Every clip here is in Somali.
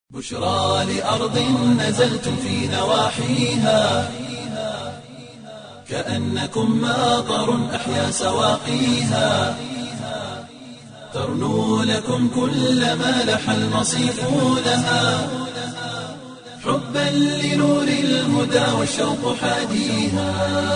بشرى لأرض نزلتم في نواحيها كأنكم ماطر أحيا سواقيها ترنو لكم كل ما لح المصيف لها حبا لنور الهدى والشوق حاديها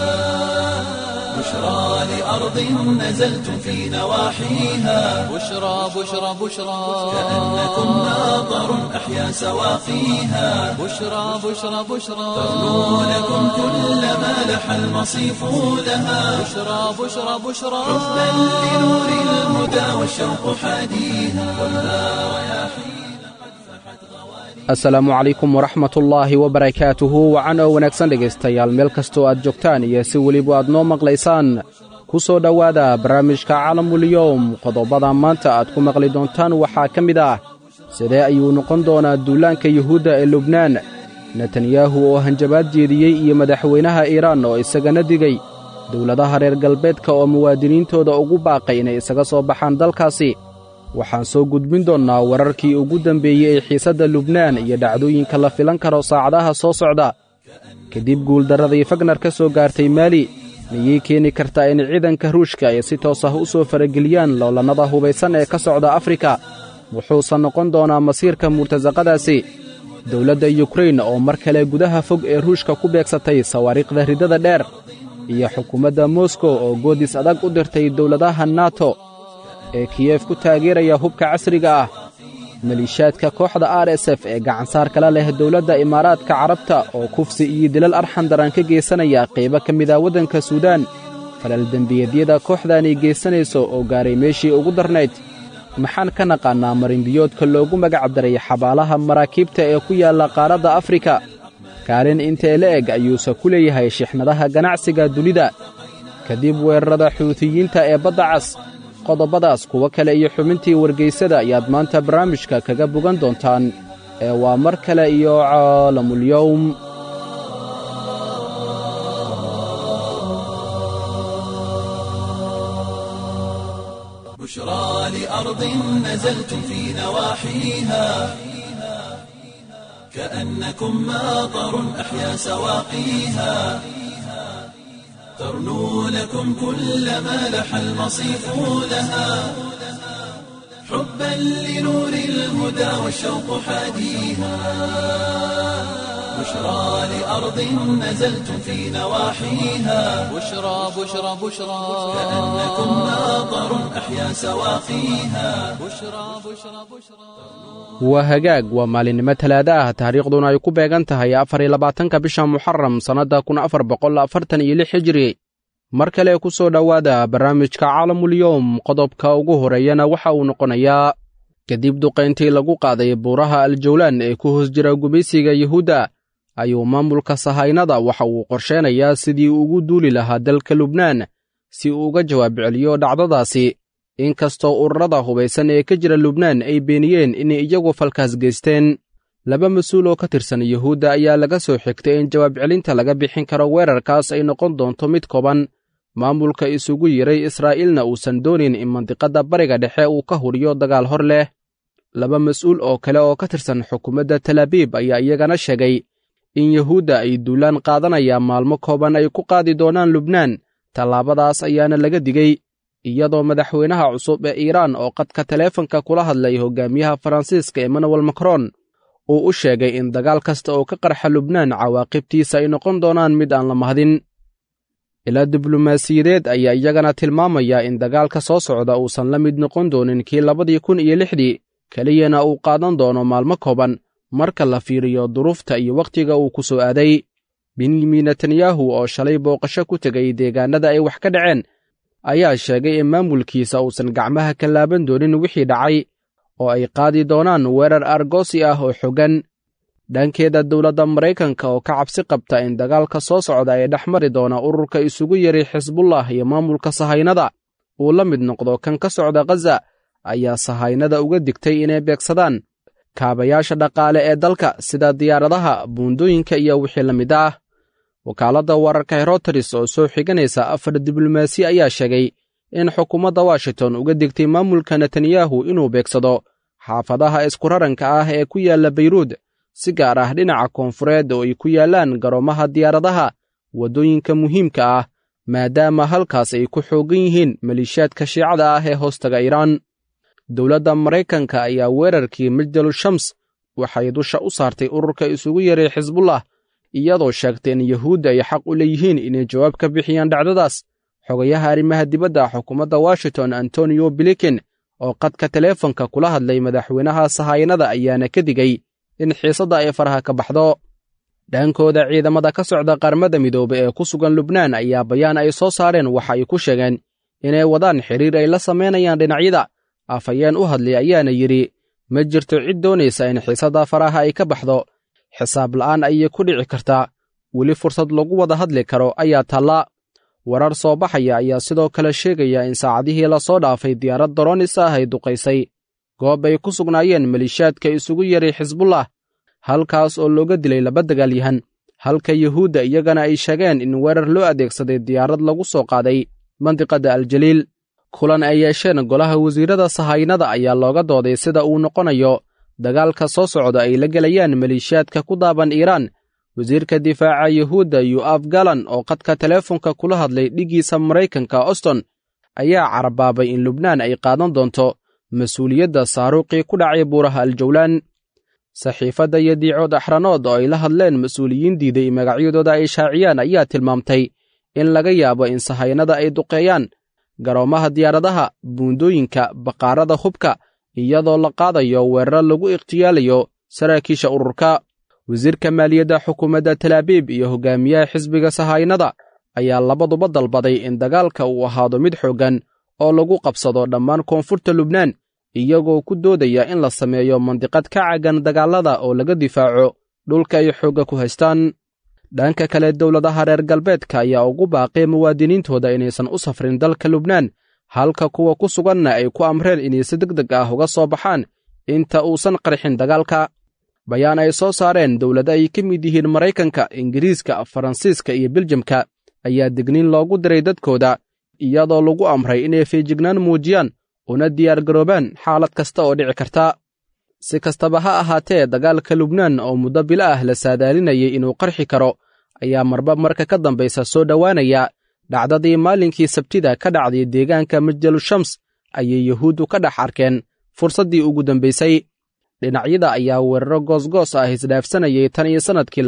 بشرى لأرض نزلتم في نواحيها بشرى بشرى بشرى كأنكم ماطر أحيا سواقيها بشرى بشرى بشرى ترنو لكم كل ما لح المصيف لها بشرى بشرى بشرى حبا لنور الهدى والشوق حاديها والها رياحين asalaamu calaykum waraxmatullaahi wabarakaatuhu wacan oo wanaagsan dhegaystayaal meel kastoo aad joogtaan iyo si weliba aad noo maqlaysaan ku soo dhowaada barnaamijka calamulyowm qodobada maanta aad ku maqli doontaan waxaa ka mid ah sidee ayuu noqon doonaa duulaanka yuhuudda ee lubnaan netanyahu oo hanjabaad jeediyey iyo madaxweynaha iiraan oo isagana digay dowladaha reer galbeedka oo muwaadiniintooda ugu baaqay inay isaga soo baxaan dalkaasi waxaan soo gudbin doonnaa wararkii ugu dambeeyey ee xiisadda lubnaan iyo dhacdooyinka la filan karo saacadaha soo socda kadib guuldarradii fagnar ka soo gaartay maali miyay keeni kartaa in ciidanka ruushka ay si toos ah u soo farageliyaan lowlannada hubaysan ee ka socda afrika wuxuusan noqon doonaa masiirka murtasaqadaasi dowladda yukrain oo mar kale gudaha fog ee ruushka ku beegsatay sawaariikhda riddada dheer iyo xukuumadda moskow oo goodis adag u dirtay dowladaha nato ee kiyef ku taageeraya hubka casriga ah maliishaadka kooxda r s f ee gacansaar kala leh dowladda imaaraadka carabta oo kufsi iyo dilal arxan daran ka geysanaya qaybo ka mid ah waddanka suudaan falal dembiyeedyada kooxdaani geysanayso oo gaaray meeshii ugu darnayd maxaan ka naqaannaa marinbiyoodka loogu magacdaray xabaalaha maraakiibta ee ku yaalla qaaradda afrika kaalin intee la eg ayuuse ku leeyahay shixnadaha ganacsiga dunida kadib weerarada xuutiyiinta ee badda cas qodobadaas kuwo kale iyo xubintii wargaysada ayaad maanta barnaamijka kaga bogan doontaan ee waa mar kale iyo caalamulyowm بشرى لأرض نزلتم في نواحيها كأنكم ماطر أحيا سواقيها ترنو لكم كل ما لح المصيف لها حبا لنور الهدى والشوق حاديها بشرى لأرض نزلتم في نواحيها بشرى بشرى بشرى كأنكم ماطر أحيا سواقيها بشرى بشرى بشرى waa hagaag waa maalinimo talaada ah taariikhduna ay ku beegan tahay afar iyo labaatanka bisha muxaram sannadda kun afar boqol afartan iyo lix hijri mar kale ku soo dhowaada barnaamijka caalamulyowm qodobka ugu horeeyana waxa uu noqonayaa kadib duqayntii lagu qaaday buuraha aljawlaan ee ku hoos jira gumaysiga yuhuudda ayuu maamulka sahaynada waxa uu qorsheenayaa sidii ugu duuli lahaa dalka lubnaan si uu uga jawaab celiyo dhacdadaasi inkastoo ururada hubaysan ee ka jira lubnaan ay beeniyeen inay iyagu falkaas geysteen laba mas-uul oo ka tirsan yuhuudda ayaa laga soo xigtay in jawaab celinta laga bixin karo weerarkaas ay noqon doonto mid kooban maamulka isugu yiray israa'iilna uusan doonin in mandiqadda bariga dhexe uu ka hudhiyo dagaal hor leh laba mas-uul oo kale oo ka tirsan xukuumadda talaabiib ayaa iyagana sheegay in yuhuudda ay duulaan qaadanayaan maalmo kooban ay ku qaadi doonaan lubnaan tallaabadaas ayaana laga digey iyadoo madaxweynaha cusub ee iiraan oo qadka taleefanka kula hadlay hogaamiyaha faransiiska emmanuel macron uu u sheegay in dagaal kasta oo ka qarxa lubnaan cawaaqibtiisa ay noqon doonaan mid aan la mahdin ilaa diblomaasiyadeed ayaa iyagana tilmaamaya in dagaalka soo socda uusan la mid noqon doonin kii labadii kun iyo lixdii keliyana uu qaadan doono maalmo kooban marka la fiiriyo duruufta iyo wakhtiga uu ku soo aaday benyamin netanyahu oo shalay booqasho ku tegay deegaannada ay wax ka dhaceen ayaa sheegay in maamulkiisa uusan gacmaha ka laaban doonin wixii dhacay oo ay qaadi doonaan weerar argoosi ah oo xoggan dhankeeda dowladda maraykanka oo ka cabsi qabta in dagaalka soo socda ee dhex mari doona ururka isugu yaray xisbullah iyo maamulka sahaynada uu la mid noqdo kan ka socda khaza ayaa sahaynada uga digtay inay beegsadaan kaabayaasha dhaqaale ee dalka sida diyaaradaha buundooyinka iyo wixii la mid ah wakaaladda wararka heroteris oo soo xiganaysa afar diblomaasi ayaa sheegay in xukuumadda washington uga digtay maamulka netanyahu inuu beegsado xaafadaha iskuraranka ah ee ku yaalla bayruud si gaar ah dhinaca koonfureed oo ay ku yaallaan garoomaha diyaaradaha waddooyinka muhiimka ah maadaama halkaas ay ku xooggan yihiin maliishaadka shiicada ah ee hoostaga iiraan dowladda maraykanka ayaa weerarkii majdalu shams waxay dusha u saartay ururka isugu yaray xisbullah iyadoo sheegtay in yuhuudda ay xaq u leeyihiin inay jawaab ka bixiyaan dhacdadaas xogayaha arrimaha dibadda xukuumadda washington antonio bilikin oo qadka teleefonka kula hadlay madaxweynaha sahayanada ayaana ka digay in xiisadda ay faraha ka baxdo dhankooda ciidamada ka socda qaramada midoobe ee ku sugan lubnaan ayaa bayaan ay soo saareen waxa ay ku sheegeen inay wadaan xidhiir ay la samaynayaan dhinacyada afhayeen u hadlay ayaana yidhi ma jirto cid doonaysa in xiisadda faraha ay ka baxdo xisaab la'aan ayay ku dhici kartaa weli fursad lagu wada hadli karo ayaa taalla warar soo baxaya ayaa sidoo kale sheegaya in saacadihii lasoo dhaafay diyaarad daroonis ah ay duqaysay goob ay ku sugnaayeen maliishaadka isugu yaray xisbullah halkaas oo looga dilay laba dagaalyahan halka yuhuudda iyagana ay sheegeen in weerar loo adeegsaday diyaarad lagu soo qaaday mandiqadda aljaliil kulan ay yeesheen golaha wasiirrada sahaynada ayaa looga dooday sida uu noqonayo dagaalka soo socda ay la gelayaan maliishaadka ku daaban iiraan wasiirka difaaca yuhuudda yu'af galan oo qadka teleefonka kula hadlay dhiggiisa maraykanka oston ayaa carabaabay in lubnaan ay qaadan doonto mas-uuliyadda saaruuqii ku dhacay buuraha aljawlaan saxiifadda iyo diicood axranood oo ay la hadleen mas-uuliyiin diiday magacyadooda ay shaaciyaan ayaa tilmaamtay in laga yaabo in sahaynada ay duqeeyaan garoomaha diyaaradaha buundooyinka baqaarada hubka iyadoo la qaadayo weeraro lagu ikhtiyaalayo saraakiisha ururka wasiirka maaliyadda xukuumadda talaabiib iyo hogaamiyaha xisbiga sahaynada ayaa labaduba dalbaday in dagaalka uu ahaado mid xooggan oo lagu qabsado dhammaan koonfurta lubnaan iyagoo ku doodaya in la sameeyo mandiqad ka caggan dagaallada oo laga difaaco dhulka ay xoogga ku haystaan dhanka kale dowladaha reer galbeedka ayaa ugu baaqay muwaadiniintooda inaysan u safrin dalka lubnaan halka kuwa ku suganna ay ku amreen inay si deg deg ah uga soo baxaan inta uusan qarxin dagaalka bayaan ay soo saareen dowlado ay ka mid yihiin maraykanka ingiriiska faransiiska iyo beljamka ayaa digniin loogu diray dadkooda iyadoo lagu amray inay feejignaan muujiyaan una diyaargaroobaan xaalad kasta oo dhici karta si kastaba ha ahaatee dagaalka lubnaan oo muddo bilo ah la saadaalinayay inuu qarxi karo ayaa marba marka ka dambaysa soo dhowaanaya dhacdadii maalinkii sabtida ka dhacday deegaanka majdalu shams ayay yuhuuddu ka dhex arkeen fursaddii ugu dambaysay dhinacyada ayaa weeraro goosgoos ah isdhaafsanayay tan iyo sannadkii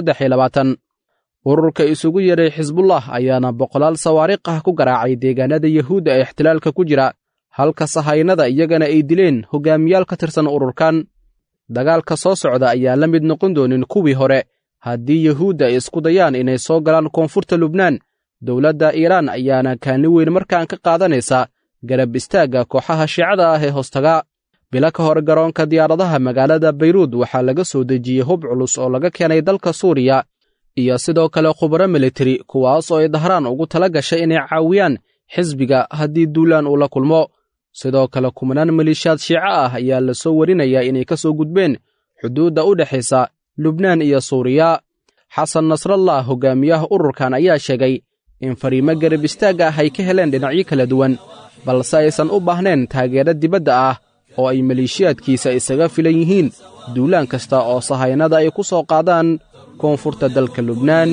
ururka isugu yeray xisbullah ayaana boqolaal sawaariikh ah ku garaacay deegaanada yuhuudda ee ixtilaalka ku jira halka sahaynada iyagana ay dileen hogaamiyaal ka tirsan ururkan dagaalka soo socda ayaa la mid noqon doonin kuwii hore haddii yuhuudda ay isku dayaan inay soo galaan koonfurta lubnaan dowladda iiraan ayaana kaalin weyn markaan ka qaadanaysa garab istaagga kooxaha shiicada ah ee hoostaga bilo ka hor garoonka diyaaradaha magaalada bayruud waxaa laga soo dejiyey hub culus oo laga keenay dalka suuriya iyo sidoo kale khubaro militari kuwaas oo ay dahraan ugu tala gashay inay caawiyaan xisbiga haddii duulaan uu la kulmo sidoo kale kumanaan maliishaad shiico ah ayaa la soo warinayaa inay ka soo gudbeen xuduudda u dhexaysa lubnaan iyo suuriya xasan nasrallah hogaamiyaha ururkan ayaa sheegay in fariimo garab istaagga ah ay ka heleen dhinacyo kala duwan balse aysan u baahnayn taageero dibadda ah oo ay maleeshiyaadkiisa isaga filan yihiin duulaan kasta oo sahaynada ay ku soo qaadaan koonfurta dalka lubnaan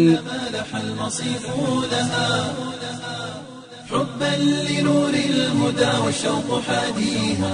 حبا لنور الهدى والشوق حاديها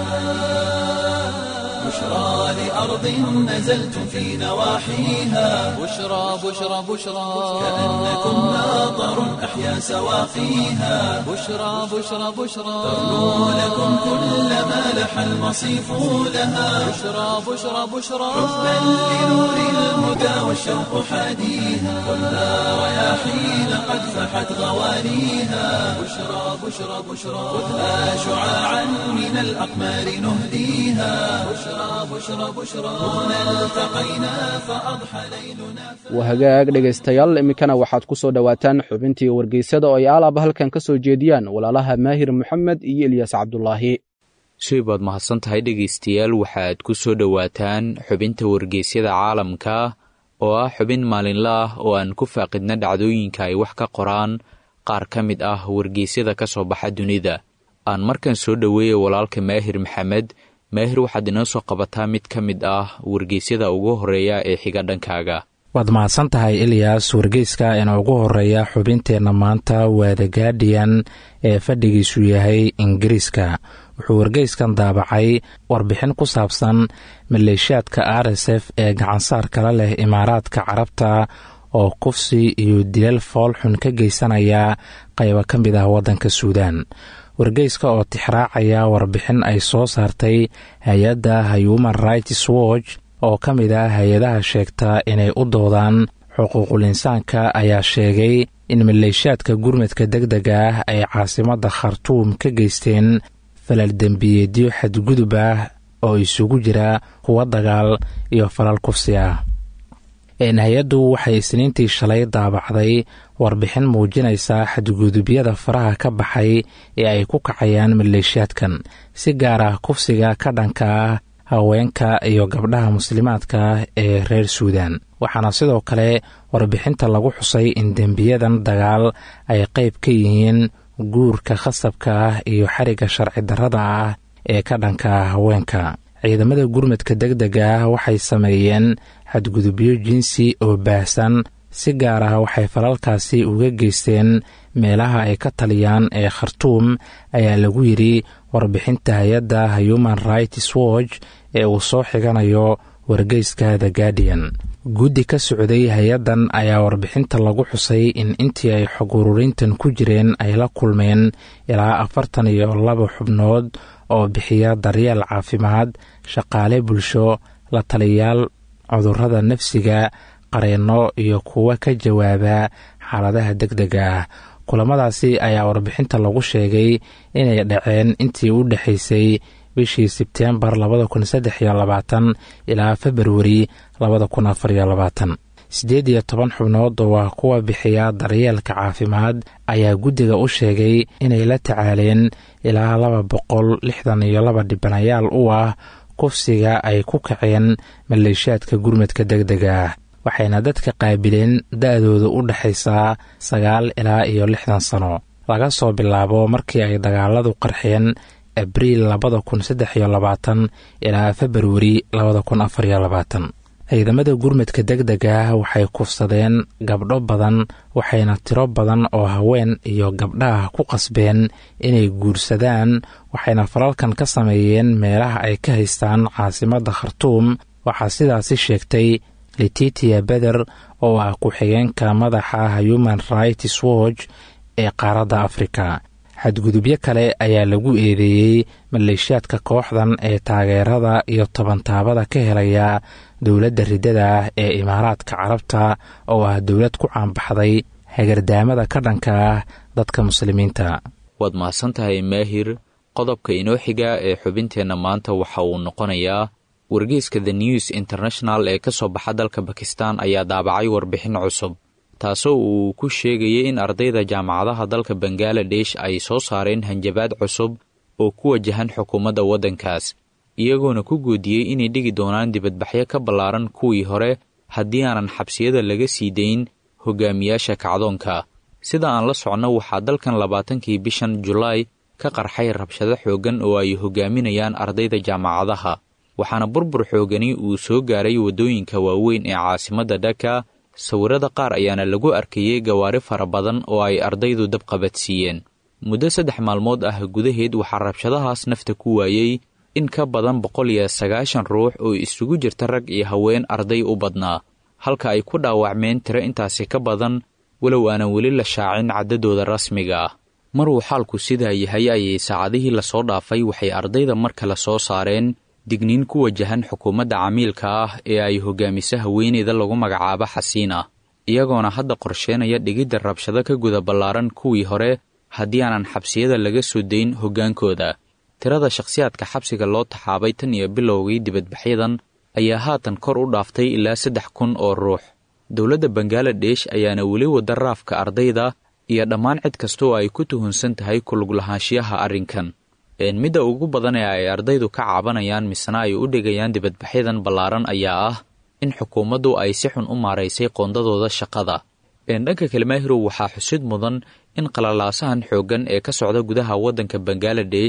بشرى لأرض نزلت في نواحيها بشرى بشرى بشرى كأنكم ناظر أحيا سواقيها بشرى بشرى بشرى ترنو لكم كل ما لح المصيف لها بشرى بشرى بشرى حبا لنور الهدى والشوق حاديها كلها رياحين قد فحت غوانيها بشرى بشرى بشرى خذها شعاعا من الأقمار نهديها بشرى بشرى بشرى هنا التقينا فأضحى ليلنا wahagaag dhegaystayaal iminkana waxaad ku soo dhowaataan xubintii wargeysada oo ay alaaba halkan ka soo jeediyaan walaalaha maahir moxamed iyo ilyas cabdulaahi shay baad mahadsan tahay dhegaystayaal waxaad ku soo dhowaataan xubinta wargeysyada caalamka oo ah xubin maalinle ah oo aan ku faaqidna dhacdooyinka ay wax ka qoraan qaar ka mid ah wargeysyada ka soo baxa dunida aan markan soo dhoweeya walaalka maahir maxamed maahir waxaad inoo soo qabataa mid ka mid ah wargeysyada ugu horreeya ee xiga dhankaaga waad mahadsan tahay ilyas wargeyska ina ugu horeeya xubinteenna maanta waa the guardian ee fadhigiisu yahay ingiriiska wuxuu wargeyskan daabacay warbixin ku saabsan maleeshiyaadka r s f ee gacansaar kala leh imaaraadka carabta oo kufsi iyo dilal foolxun ka geysanaya qaybo ka mid ah waddanka suudaan wargeyska oo tixraacaya warbixin ay soo saartay hay-adda human rights watch oo ka mid ah hay-adaha sheegta inay u doodaan xuquuqul insaanka ayaa sheegay in maleeshiyaadka gurmadka deg dega ah ay caasimadda khartuum ka geysteen falal dembiyeedyo xadgudub ah oo isugu jira kuwa dagaal iyo falal kufsi ah hay-addu waxay isniintii shalay daabacday warbixin muujinaysa xadgudubyada faraha ka baxay ee ay ku kacayaan maleeshiyaadkan si gaar ah kufsiga ka dhanka ah haweenka iyo gabdhaha muslimaadka ee reer suudan waxaana sidoo kale warbixinta lagu xusay in dembiyadan dagaal ay qayb ka yihiin guurka khasabka ah iyo xariga sharci darrada ah ee ka dhanka ah haweenka ciidamada gurmadka deg dega ah waxay sameeyeen xadgudubyo jinsi oo baahsan si gaar ah waxay falalkaasi uga geysteen meelaha ay ka taliyaan ee khartuum ayaa lagu yidhi warbixinta hay-adda human rights watch ee uu soo xiganayo wargeyska the guardian guddi ka socday hay-addan ayaa warbixinta lagu xusay in intii ay xog ururintan ku jireen ay la kulmeen ilaa afartan iyo laba xubnood oo bixiya daryeel caafimaad shaqaale bulsho la taliyayaal cudurrada nafsiga qareenno iyo kuwa ka jawaaba xaaladaha deg dega ah kulamadaasi ayaa warbixinta lagu sheegay inay dhaceen intii u dhexaysay bishii sebteembar labada kun saddex iyo labaatan ilaa februari labada kun afar iyo labaatan siddeed iyo toban xubnood waa kuwa bixiya daryeelka caafimaad ayaa guddiga u sheegay inay la tacaaleen ilaa laba boqol lixdan iyo laba dhibanayaal u ah kufsiga ay ku kaceen maleeshiyaadka gurmadka deg dega ah waxayna dadka qaabileen da-dooda u dhexaysaa sagaal ilaa iyo lixdan sano laga soo bilaabo markii ay dagaaladu qarxeen abriil labada kun saddex iyo labaatan ilaa februari labada kun afar iyo labaatan ciidamada gurmadka deg dega ah waxay kufsadeen gabdho badan waxayna tiro badan oo haween iyo gabdhaha ku qasbeen inay guursadaan waxayna falalkan ka sameeyeen meelaha ay ka haystaan caasimadda khartuum waxaa sidaasi sheegtay letitia beder oo ah ku-xigeenka madaxa human rights watch ee qaaradda afrika xadgudubyo kale ayaa lagu eedeeyey maleeshiyaadka kooxdan ee taageerada iyo tobantaabada ka helaya dowladda riddada ah ee imaaraadka carabta oo ah dowlad ku caanbaxday hagardaamada ka dhanka ah dadka muslimiinta waad mahadsantahay maahir qodobka inoo xiga ee xubinteenna maanta waxa uu noqonayaa wargeyska the news international ee ka soo baxa dalka bakistan ayaa daabacay warbixin cusub taasoo uu ku sheegayay in ardayda jaamacadaha dalka bangaladesh ay soo saareen hanjabaad cusub oo ku wajahan xukuumadda waddankaas iyagoona ku goodiyey inay dhigi doonaan dibadbaxyo ka ballaaran kuwii hore haddii aanan xabsiyada laga sii dayn hogaamiyaasha kacdoonka sida aan la socno waxaa dalkan labaatankii bishan julaay ka qarxay rabshado xooggan oo ay hogaaminayaan ardayda jaamacadaha waxaana burbur xoogani uu soo gaaray waddooyinka waaweyn ee caasimadda dhaka sawirada qaar ayaana lagu arkayey gawaari fara badan oo ay ardaydu dabqabadsiiyeen muddo saddex maalmood ah gudaheed waxaa rabshadahaas nafta ku waayey in ka badan boqol iyo sagaashan ruux oo isugu jirta rag iyo haween arday u badnaa halka ay ku dhaawacmeen tiro intaasi ka badan walow aanan weli la shaacin caddadooda rasmiga ah maruu xaalku sidaa yahay ayay saacadihii lasoo dhaafay waxay ardayda mar kale soo saareen digniin ku wajahan xukuumadda camiilka ah ee ay hogaamiso haweeneyda lagu magacaabo xasiina iyagoona hadda qorsheenaya dhigidda rabshado ka guda ballaaran kuwii hore haddii aanan xabsiyada laga soo dayn hoggaankooda tirada shakhsiyaadka xabsiga loo taxaabay tan iyo bilowgii dibadbaxyadan ayaa haatan kor u dhaaftay ilaa saddex kun oo ruux dowladda bangaladesh ayaana weli wada raafka ardayda iyo dhammaan cid kasta oo ay ku tuhunsan tahay kulug lahaanshiyaha arrinkan midda ugu badan ee ay ardaydu ka caabanayaan misena ay u dhigayaan dibadbaxyadan ballaaran ayaa ah in xukuumaddu ay si xun u maaraysay qoondadooda shaqada dhanka kalmaahirow waxaa xusid mudan in qalalaasahan xooggan ee ka socda gudaha waddanka bangaladesh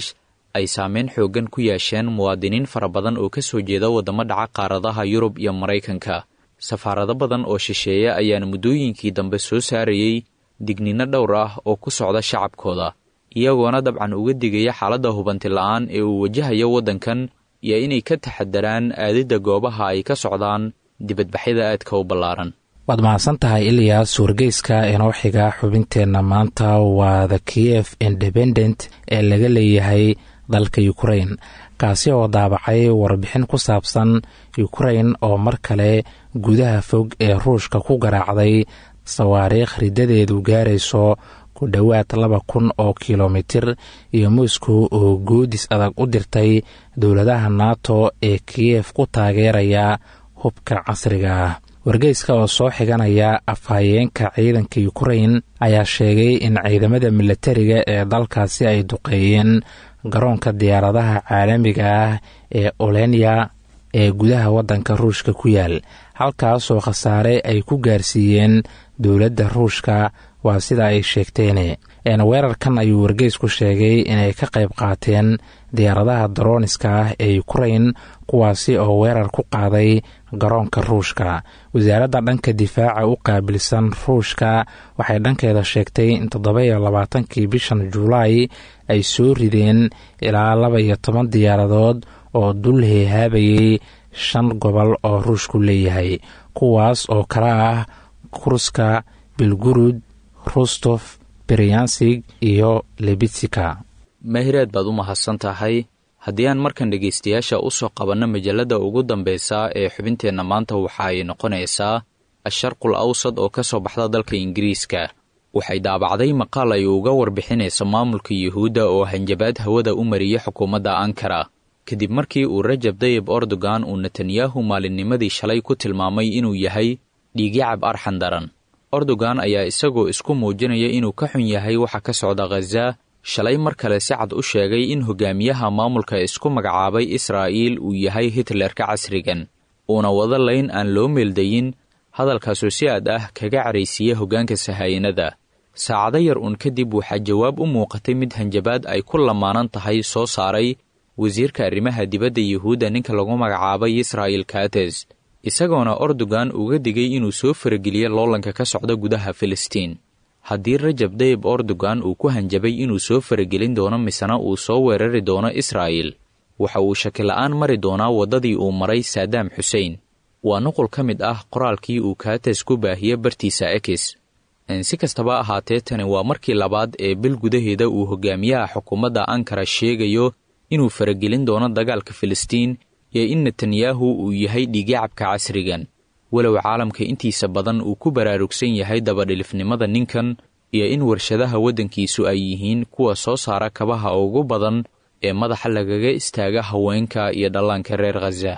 ay saameyn xooggan ku yeesheen muwaadiniin fara badan oo ka soo jeeda waddamo dhaca qaaradaha yurub iyo maraykanka safaarado badan oo shisheeye ayaana muddooyinkii dambe soo saarayey digninno dhowr ah oo ku socda shacabkooda iyagoona dabcan uga digaya xaaladda hubanti la-aan ee uu wajahayo waddankan iyo inay ka taxadaraan aadidda goobaha ay ka socdaan dibadbaxyada aadka u ballaaran waad mahadsan tahay iliyas wargeyska inoo xiga xubinteenna maanta waa the kiev independent ee laga leeyahay dalka ukrain kaasi oo daabacay warbixin ku saabsan ukrain oo mar kale gudaha fog ee ruushka ku garaacday sawaariikh riddadeedu gaarayso ku dhowaad laba kun oo kilomitir iyo moscow oo goodis adag u dirtay dowladaha nato ee kiyef ku taageeraya hubka casriga ah wargeyska oo soo xiganaya afhayeenka ciidanka ukrain ayaa sheegay in ciidamada milatariga ee dalkaasi ay duqeeyeen garoonka diyaaradaha caalamiga ah ee olenya ee gudaha waddanka ruushka ku yaal halkaasoo khasaare ay ku gaarsiiyeen dowladda ruushka waa sida ay sheegteen weerarkan ayuu wargeysku sheegay inay ka qayb qaateen diyaaradaha daroniska ah ee ukrain kuwaasi oo weerar ku qaaday garoonka ruushka wasaaradda dhanka difaaca u qaabilsan ruushka waxay dhankeeda sheegtay in toddoba-iyo labaatankii bishan julaay ay soo rideen ilaa laba iyo toban diyaaradood oo dul heehaabayay shan gobol oo ruushku leeyahay kuwaas oo kala ah kurska bilgurud rustof beryansig iyo lebitsika mahireed baad u mahadsan tahay haddii aan markan dhegaystayaasha u soo qabanno majalladda ugu dambeysa ee xubinteenna maanta waxa ay noqonaysaa asharqul awsad oo ka soo baxda dalka ingiriiska waxay daabacday maqaal ay uga warbixinayso maamulka yuhuudda oo hanjabaad hawada u mariyay xukuumadda ankara kadib markii uu rajab dayib erdogan uu netanyahu maalinnimadii shalay ku tilmaamay inuu yahay dhiigyacab arxan daran erdogan ayaa isagoo isku muujinaya inuu ka xun yahay waxa ka socda khaza shalay mar kale si cad u sheegay in hogaamiyaha maamulka isku magacaabay israa'iil uu yahay hitlerka casrigan uuna wada layn aan loo meeldayin hadalkaasoo si aad ah kaga caraysiiya hoggaanka sahayanada saacado yar uun kadib waxaa jawaab u muuqatay mid hanjabaad ay ku lamaanan tahay soo saaray wasiirka arrimaha dibadda yuhuudda ninka lagu magacaabay israa'il kates isagoona erdogan uga digay inuu soo farageliyo loolanka ka socda gudaha filistiin haddii rajab dayib erdogan uu ku hanjabay inuu soo faragelin doono misena uu soo weerari doono israa'il waxa uu shakila'aan mari doonaa waddadii uu maray saadaam xusein waa nuqul ka mid ah qoraalkii uu kaates ku baahiye bartiisa ekis si kastaba ahaatee tani waa markii labaad ee bil gudaheeda uu hogaamiyaha xukuumadda ankara sheegayo inuu faragelin doono dagaalka filistiin iyo in netanyahu uu yahay dhiigyacabka casrigan walow caalamka intiisa badan uu ku baraarugsan yahay dabadhilifnimada ninkan iyo in warshadaha waddankiisu ay yihiin kuwa soo saara kabaha ugu badan ee madaxa lagaga istaaga haweenka iyo dhallaanka reer khaza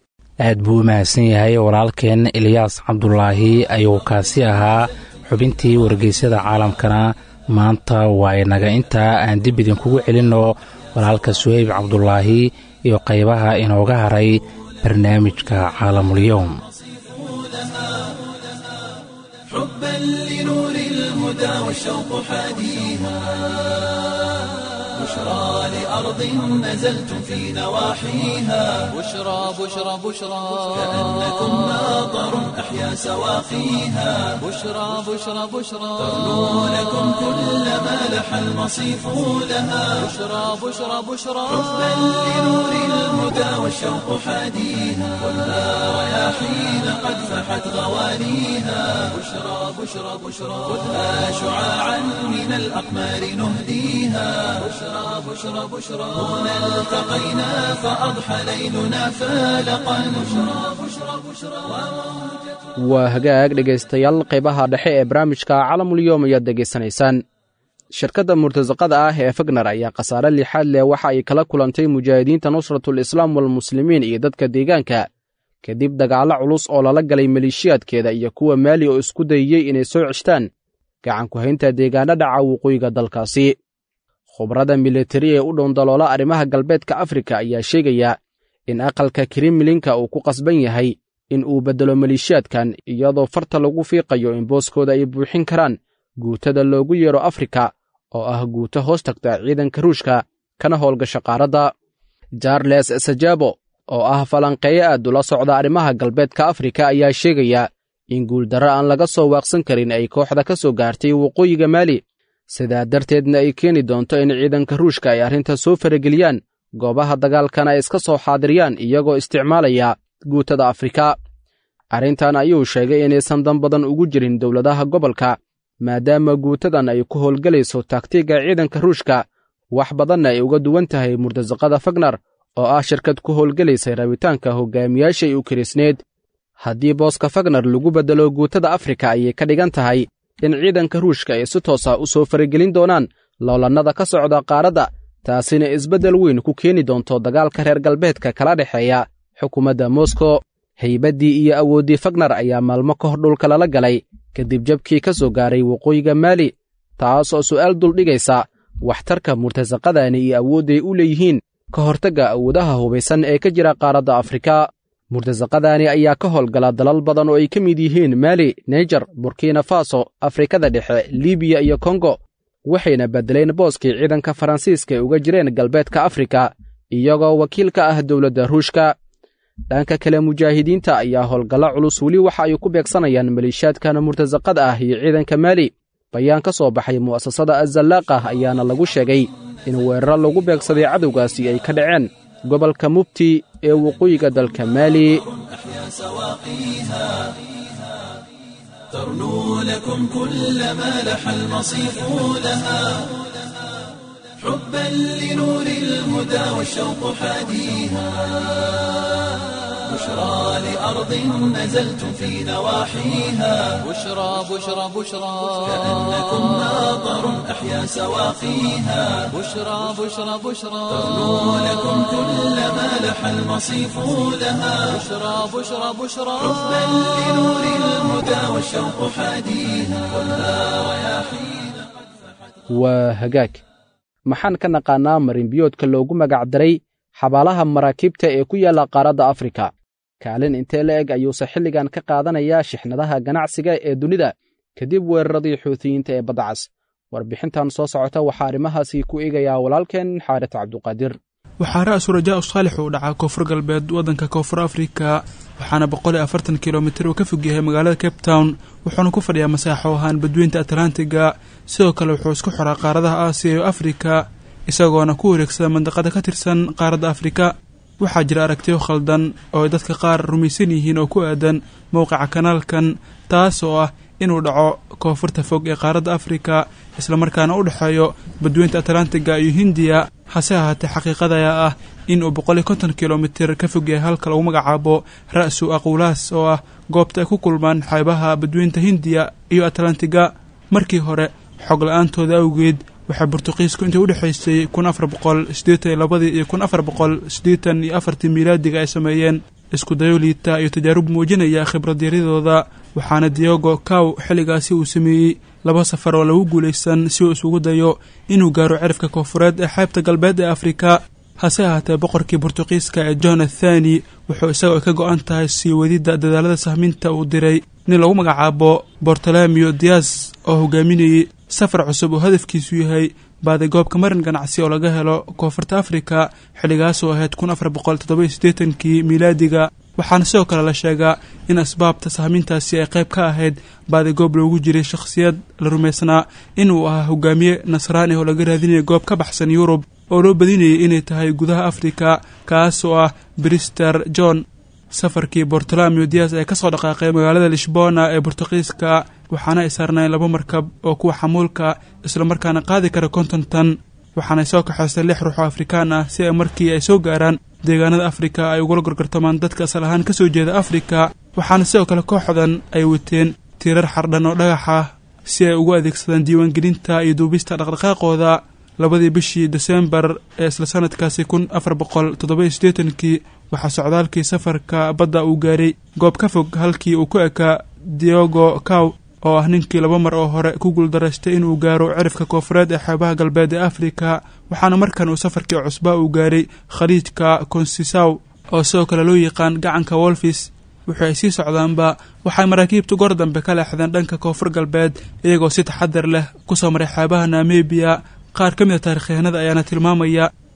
aad buu u mahadsan yahay walaalkeen eliyaas cabdulaahi ayuu kaasi ahaa xubintii wargeysyada caalamkana maanta waa inaga intaa aan dib idinkugu celinno walaalka suheyb cabdulaahi iyo qaybaha inooga haray barnaamijka caalamulyoom حبا لنور الهدى والشوق حاديها بشرى لأرض نزلتم في نواحيها بشرى بشرى بشرى كأنكم ماطر أحيا سواقيها بشرى بشرى بشرى تغنو لكم كل ما لح المصيف لها بشرى بشرى بشرى حبا لنور الهدى والشوق حاديها خذها رياحين قد فحت غوانيها بشرى بشرى بشرى خذها شعاعا من الأقمار نهديها بشرى بشرى بشرى هنا التقينا فأضحى ليلنا فالقا بشرى بشرى بشرى waa hagaag dhegaystayaal qaybaha dhexe ee barnaamijka calamulyoom ayaad degaysanaysaan shirkadda murtasaqada ah ee fagner ayaa khasaare lixaad leh waxa ay kala kulantay mujaahidiinta nusratul islaam walmuslimiin iyo dadka deegaanka kadib dagaallo culus oo lala galay maleeshiyaadkeeda iyo kuwa maali oo isku dayeyey inay soo ceshtaan gacanku haynta deegaana dhaca waqooyiga dalkaasi khubrada militari ee u dhowndaloola arrimaha galbeedka afrika ayaa sheegaya in aqalka kremlinka uu ku qasban yahay in uu beddelo maleeshiyaadkan iyadoo farta lagu fiiqayo in booskooda ay buuxin karaan guutada loogu yeero afrika oo ah guuto hoos tagta ciidanka ruushka kana howlgasha qaaradda jarles sajabo oo ah falanqeeye aad ula socda arrimaha galbeedka afrika ayaa sheegaya in guuldarro aan laga soo waaqsan karin ay kooxda ka soo gaartay waqooyiga maali sidaa darteedna ay keeni doonto in ciidanka ruushka ay arrinta soo farageliyaan goobaha dagaalkana ay iska soo xaadiriyaan iyagoo isticmaalaya guutada afrika arrintan ayuu sheegay inaysan dan badan ugu jirin dowladaha gobolka maadaama guutadan ay ku howlgelayso taagtiga ciidanka ruushka wax badanna ay uga duwan tahay murtasaqada fagnar oo ah shirkad ku howlgelaysay rabitaanka hogaamiyaashay u kirisneed haddii booska fagnar lagu beddelo guutada afrika ayay ka dhigan tahay in ciidanka ruushka ay si toosa u soo faragelin doonaan loolannada ka socda qaaradda taasina isbeddel weyn ku keeni doonto dagaalka reer galbeedka kala dhexeeya xukuumadda moskow haybaddii iyo awooddii fagnar ayaa maalmo ka hor dhulka lala galay kadib jabkii ka soo gaaray waqooyiga maali taas oo su'aal duldhigaysa waxtarka murtasaqadani iyo awoodday u leeyihiin ka hortagga awoodaha hubaysan ee ka jira qaaradda afrika murtasaqadani ayaa ka howlgala dalal badan oo ay ka mid yihiin maali naijer burkina faso afrikada dhexe libiya iyo kongo waxayna beddeleen booskii ciidanka faransiiska ay uga jireen galbeedka afrika iyagoo wakiil ka ah dowladda ruushka dhanka kale mujaahidiinta ayaa howlgalla culus weli waxa ay ku beegsanayaan maliishaadkan murtasaqada ah iyo ciidanka maali bayaan ka soo baxay mu'asasada azallaqah ayaana lagu sheegay in weeraro lagu beegsaday cadowgaasi ay ka dhaceen gobolka mubti ee waqooyiga dalka maali ترنو لكم كل ما لح المصيف لها حبا لنور الهدى والشوق حاديها بشرى لأرض نزلتم في نواحيها بشرى بشرى بشرى كأنكم ناظر أحيا سواقيها بشرى بشرى بشرى ترنو لكم كل ما لح المصيف لها بشرى بشرى بشرى حبا لنور الهدى والشوق حاديها خذها رياحينا waa hagaag maxaan ka naqaannaa marinbiyoodka loogu magac daray xabaalaha maraakiibta ee ku yaalla qaaradda afrika kaalin intee la eg ayuuse xilligan ka qaadanayaa shixnadaha ganacsiga ee dunida kadib weeraradii xuutiyiinta ee baddacas warbixintan soo socota waxaa arrimahaasi ku eegayaa walaalkeen xaarit cabduqaadir waxaa ra-su rajaa saalix uu dhacaa koonfur galbeed waddanka koonfur afrika waxaana boqol iyo afartan kilomitir uu ka fog yahay magaalada cape town wuxuuna ku fadhiyaa masaaxo ahaan badweynta atlantiga sidoo kale wuxuu isku xoraa qaaradaha aasiya iyo afrika isagoona ku wareegsada mandaqada ka tirsan qaaradda afrika waxaa jira aragtiyo khaldan oo ay dadka qaar rumaysan yihiin oo ku aadan mowqica kanaalkan taas oo ah inuu dhaco koonfurta fog ee qaaradda afrika islamarkaana u dhexeeyo badweynta atlantiga iyo hindiya hase ahaatee xaqiiqada ayaa ah in uu boqol iyo konton kilomitir ka fog yahay halka lagu magacaabo ra-su aqulaas oo ah goobta ay ku kulmaan xeebaha badweynta hindiya iyo atlantiga markii hore xog la-aantooda awgeed waxaa burtuqiisku intii udhexaysay kun afar boqol siddeetan iyo labadii iyo kun afar boqol siddeetan iyo afartii miilaadiga ay sameeyeen isku dayo liita iyo tajaarub muujinaya khibradyadooda waxaana diogo cow xilligaasi uu sameeyey laba safar oo lagu guulaysan si uu isugu dayo inuu gaaro cirifka koonfureed ee xeebta galbeed ee afrika hase ahaatee boqorkii burtuqiiska ee john athani wuxuu isagoo ka go-an tahay sii wadidda dadaalada sahminta uu diray nin lagu magacaabo bortolomeo dias oo hogaaminayey safar cusub oo hadafkiisu yahay baaday goobka marin ganacsi oo laga helo koonfurta afrika xilligaasoo ahayd kun afar boqol toddoba siddeetankii miilaadiga waxaana sidoo kale la sheegaa in asbaabta sahmintaasi ay qayb ka ahayd baaday goob loogu jiray shakhsiyad la rumaysnaa inuu ahaa hogaamiye nasraani oo laga raadinaya goob ka baxsan yurub oo loo badinayay inay tahay gudaha afrika kaas oo ah brister john safarkii bortolomeo dias ee kasoo dhaqaaqay magaalada lishbona ee burtuqiiska waxaana ay saarnayn laba markab oo kuwa xamuulka islamarkaana qaadi kara konton tan waxaanay soo kaxaystay lix ruux oo afrikaan ah si ay markii ay soo gaaraan deegaanada afrika ay ugula gorgortamaan dadka asal ahaan ka soo jeeda afrika waxaana sidoo kale kooxdan ay wateen tiirar xardhan oo dhagax ah si ay ugu adeegsadaan diiwaangelinta iyo duubista dhaqdhaqaaqooda labadii bishii desembar ee isla sanadkaasi kun afar boqol toddoba-iyo siddeetankii waxaa socdaalkii safarka badda uu gaaray goob ka fog halkii uu ku ekaa diogo cow oo ah ninkii laba mar oo hore ku guuldaraystay inuu gaaro cirifka koonfureed ee xeebaha galbeed ee afrika waxaana markan uu safarkii cusbaa uu gaaray khaliijka konsisaw oo sidoo kale loo yaqaan gacanka wolfis wuxuu ay sii socdaanba waxay maraakiibtu goor dambe ka leexdeen dhanka koonfur galbeed iyagoo si taxadar leh kusoo maray xeebaha namebiya qaar ka mid a taarikhyahanada ayaana tilmaamaya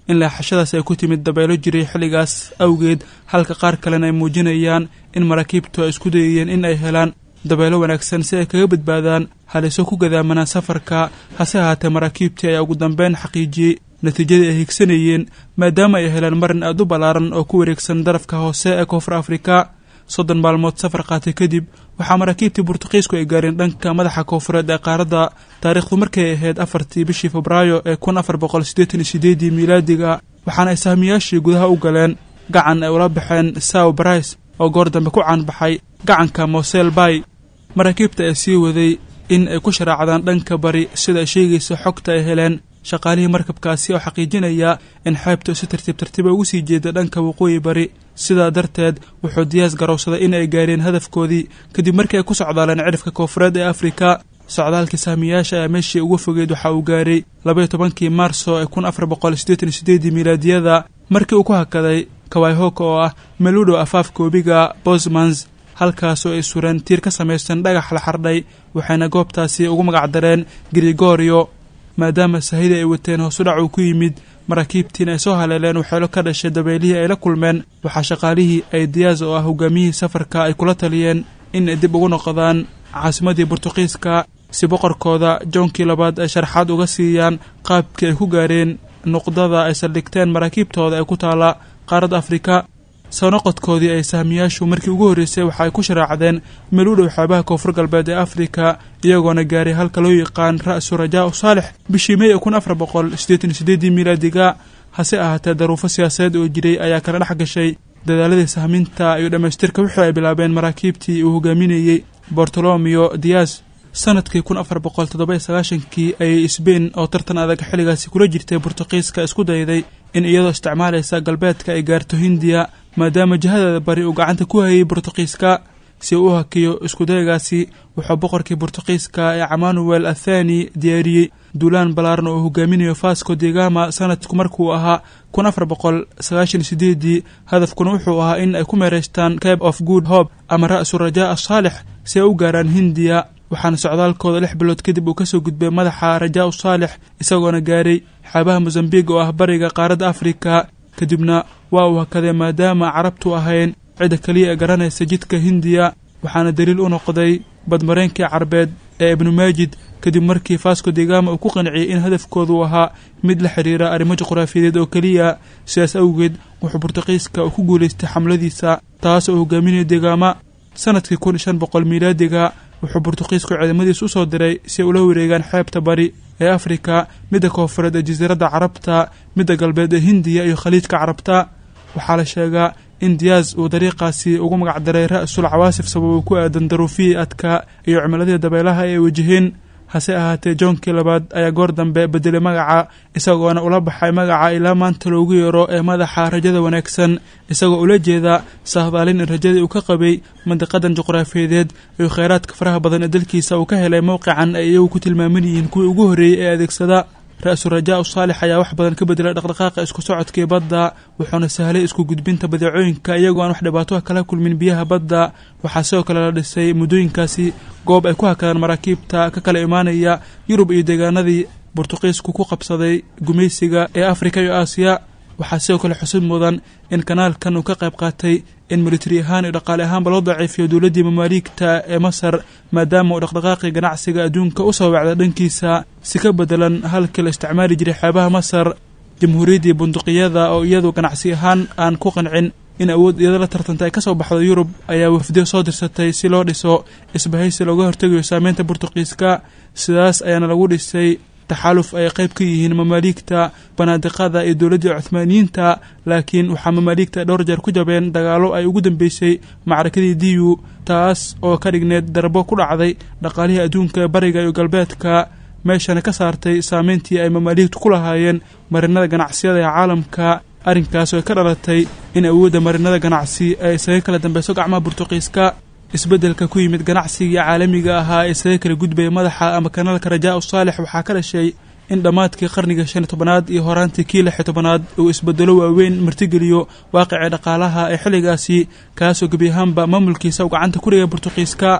in leexashadaas ay ku timid dabeelo jiray xilligaas awgeed halka qaar kalena ay muujinayaan in maraakiibtu ay isku dayayeen in ay helaan dabeelo wanaagsan si ay kaga badbaadaan haliso ku gadaamanaan safarka hase ahaatee maraakiibtii ayaa ugu dambeyn xaqiijiyey natiijadii ay higsanayeen maadaama ay heleen marin aad u ballaaran oo ku wareegsan darafka hoose ee koonfur afrika soddon maalmood safar qaatay kadib waxaa maraakiibtii burtuqiisku ay gaareen dhanka madaxa koonfureed ee qaaradda taariikhdu markay ahayd afartii bishii febraayo ee kun afar boqol siddeetan iyo sideedii miilaadiga waxaana ay sahmiyaashii gudaha u galeen gacan ay ula baxeen saw brice oo goor dambe ku caanbaxay gacanka mosel bay maraakiibta ee sii waday in ay ku sharaacdaan dhanka bari sida ay sheegaysa xogta ay heleen shaqaalihii markabkaasi oo xaqiijinaya in xeebta si tartiib tartiiba ugu sii jeeda dhanka waqooyi bari sidaa darteed wuxuu diyaas garowsaday in ay gaareen hadafkoodii kadib markii ay ku socdaaleen cidhifka koonfureed ee afrika socdaalkii saamiyaasha ayaa meeshii ugu fogeyd waxa uu gaaray labaiyo tobankii maarso ee kun afar boqol siddeetan iyo sideedii miilaadiyada markii uu ku hakaday kawayhoka oo ah meludo afaafka webiga bosmans halkaasoo ay sureen tiir ka samaysan dhagax la xardhay waxayna goobtaasi ugu magacdareen grigorio maadaama sahida ay wateen hoosudhac uu ku yimid maraakiibtiina ay soo haleeleen waxeelo ka dhashay dabeylihii ay la kulmeen waxaa shaqaalihii ay diyaas oo ah hogaamiyihii safarka ay kula taliyeen in ay dib ugu noqdaan caasimadii burtuqiiska si boqorkooda joonkii labaad ay sharaxaad uga siiyaan qaabkii ay ku gaareen nuqdada ay saldhigteen maraakiibtooda ee ku taala qaaradda afrika soo noqodkoodii ay sahmiyaashu markii ugu horreysay waxa ay ku sharaacdeen meel u dhow xeebaha koonfur galbeed ee afrika iyagoona gaaray halka loo yaqaan ra'su rajaa u saalex bishii mey ee kun afar boqol siddeetan iyo sideedii miilaadiga hase ahaatee daruufo siyaasadeed oo jiray ayaa kala dhex gashay dadaaladii sahminta iyo dhammaystirka wixii ay bilaabeen maraakiibtii uu hogaaminayey bortolomeo dias sanadkii kun afar boqol toddoba iyo sagaashankii ayay sbain oo tartan adag xilligaasi kula jirtay burtuqiiska isku dayday in iyadoo isticmaalaysa galbeedka ay gaarto hindiya maadaama jihadeeda bari uu gacanta ku hayay burtuqiiska si uu u hakiyo iskudaygaasi wuxuu boqorkii burtuqiiska ee camanuel athani diyaariyey duulaan ballaaran oo hogaaminayo fasco degama sanadku markuu ahaa kun afar boqol sagaashan sideedii hadafkuna wuxuu ahaa in ay ku meeraystaan cabe of good hope ama ra'su rajaa asaalix si ay u gaaraan hindiya waxaana socdaalkooda lix bilood kadib uu kasoo gudbay madaxa rajaa u saalix isagoona gaaray xeebaha mosambiq oo ah bariga qaaradda afrika kadibna waa uu hakaday maadaama carabtu ahayn cidda keliya ee garanaysa jidka hindiya waxaana daliil u noqday badmareynkii carbeed ee ibnu maajid kadib markii fasco degama uu ku qanciyey in hadafkoodu ahaa mid la xiriira arrimo juqraafiyadeed oo keliya sidaas awgeed wuxuu burtuqiiska uu ku guulaystay xamladiisa taas oo hogaaminaya degama sanadkii kun shan boqol miilaadiga wuxuu burtuqiisku ciidamadiis u soo diray si ay ula wareegaan xeebta bari ee afrika midda koonfureed ee jasiiradda carabta midda galbeed ee hindiya iyo khaliijka carabta waxaa la sheegaa in diyaas uu dariiqaasi ugu magacdaray ra'sul cawaasif sababuu ku aadan daruufihii adka iyo cimiladii dabeelaha ee ay wajaheen hase ahaatee joonkii labaad ayaa goor dambe bedelay magaca isagoona ula baxay magaca ilaa maanta loogu yeero ee madaxa rajada wanaagsan isagoo ula jeeda sahdaalin in rajadii uu ka qabay mandiqadan juqraafiyadeed iyo kheyraadka faraha badan ee dalkiisa uu ka helay mowqican ay iyagu ku tilmaaman yihiin kuwii ugu horreeyey ee adeegsada ra-su rajaa u saalix ayaa wax badan ka bedelay dhaqdhaqaaqa isku socodkii badda wuxuuna sahlay isku gudbinta badeecooyinka iyagoo aan wax dhibaato kala kulmin biyaha badda waxaa sidoo kale la dhisay muddooyinkaasi goob ay ku hakadaan maraakiibta ka kala imaanaya yurub iyo deegaanadii burtuqiisku ku qabsaday gumaysiga ee afrika iyo aasiya waxaa sidoo kale xusud mudan in kanaalkan uu ka qayb qaatay in militari ahaan iyo dhaqaale ahaanba loo daciifiyo dowladdii mamaaliigta ee masar maadaama uu dhaqdhaqaaqii ganacsiga adduunka u soo wacda dhankiisa si ka bedelan halkii la isticmaali jiray xeebaha masar jamhuuriyaddii bunduqiyada oo iyadu ganacsi ahaan aan ku qancin in awood iyada la tartanta ay ka soo baxdo yurub ayaa wafdiyo soo dirsatay si loo dhiso isbahaysi looga hortegayo saameynta burtuqiiska sidaas ayaana lagu dhisay taxaaluf ay qayb ka yihiin mamaaliigta banaadiqada iyo dowladdii cuhmaaniyiinta laakiin waxaa mamaaliigta dhowr jeer ku jabeen dagaalo ay ugu dambeysay macrakadii diyu taas oo ka dhigneed darbo ku dhacday dhaqaalihii adduunka ee bariga iyo galbeedka meeshana ka saartay saameyntii ay mamaaliigtu ku lahaayeen marinada ganacsiyada ee caalamka arrinkaas oo ka dhalatay in awoodda marinada ganacsi ay isaga kala dambeyso gacmaha burtuqiiska isbeddelka ku yimid ganacsigii caalamiga ahaa ee isaga kala gudbaya madaxa ama kanaalka rajaa u saalix waxaa ka dhashay in dhammaadkii qarniga shan iyo tobanaad iyo horaantii kii lix iyo tobanaad uu isbedelo waaweyn martigeliyo waaqicii dhaqaalaha ee xilligaasi kaasoo gebi ahaanba maamulkiisa u gacanta ku dhigay burtuqiiska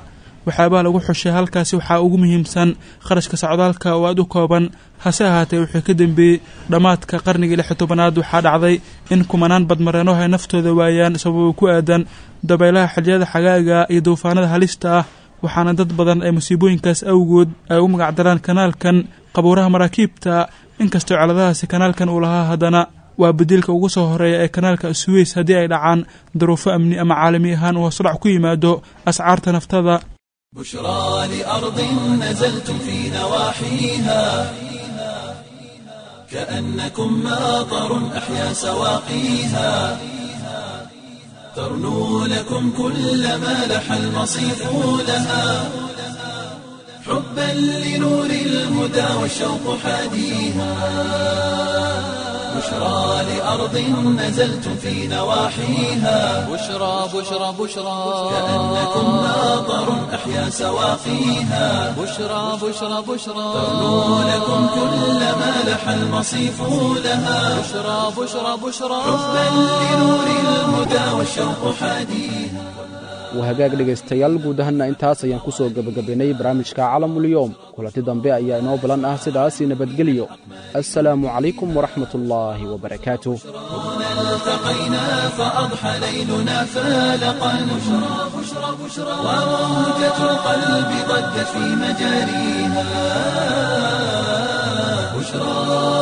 waxyaabaha lagu xushay halkaasi waxaa ugu muhiimsan kharashka socdaalka oo aada u kooban hase ahaatee wuxuu ka dambeeyey dhammaadka qarnigii lix tobanaad waxaa dhacday in kumanaan badmareenoo ay naftooda waayaan sababo ku aadan dabaylaha xilliyada xagaaga iyo duufaanada halista ah waxaana dad badan ay musiibooyinkaas awgood ay u magacdaraan kanaalkan qabuuraha maraakiibta inkastoo celadahaasi kanaalkan uu lahaa haddana waa badiilka ugu soo horeeya ee kanaalka suweys haddii ay dhacaan daruufo amni ama caalami ahaan uu hoosudhac ku yimaado ascaarta naftada بشرى لأرض نزلتم في نواحيها كأنكم ماطر أحيا سواقيها ترنو لكم كل ما لح المصيف لها حبا لنور الهدى والشوق حاديها بشرى لأرض نزلتم في نواحيها بشرى بشرى بشرى كأنكم ماطر أحيا سواقيها بشرى بشرى بشرى ترنو لكم كل ما لح المصيف لها بشرى بشرى بشرى حبا لنور الهدى والشوق حاديها waa hagaag dhegaystayaal guud ahaanna intaas ayaan ku soo gebagabaynay barnaamijka calamulyoom kulanti dambe ayaa inoo balan ah sidaasi nabadgelyo assalaamu calaykum waraxmat ullaahi wabarakaatuh التقينا فأضحى ليلنا فالقا بشرى بشرى بشرى وموجة القلب ضجت في مجاريها بشرى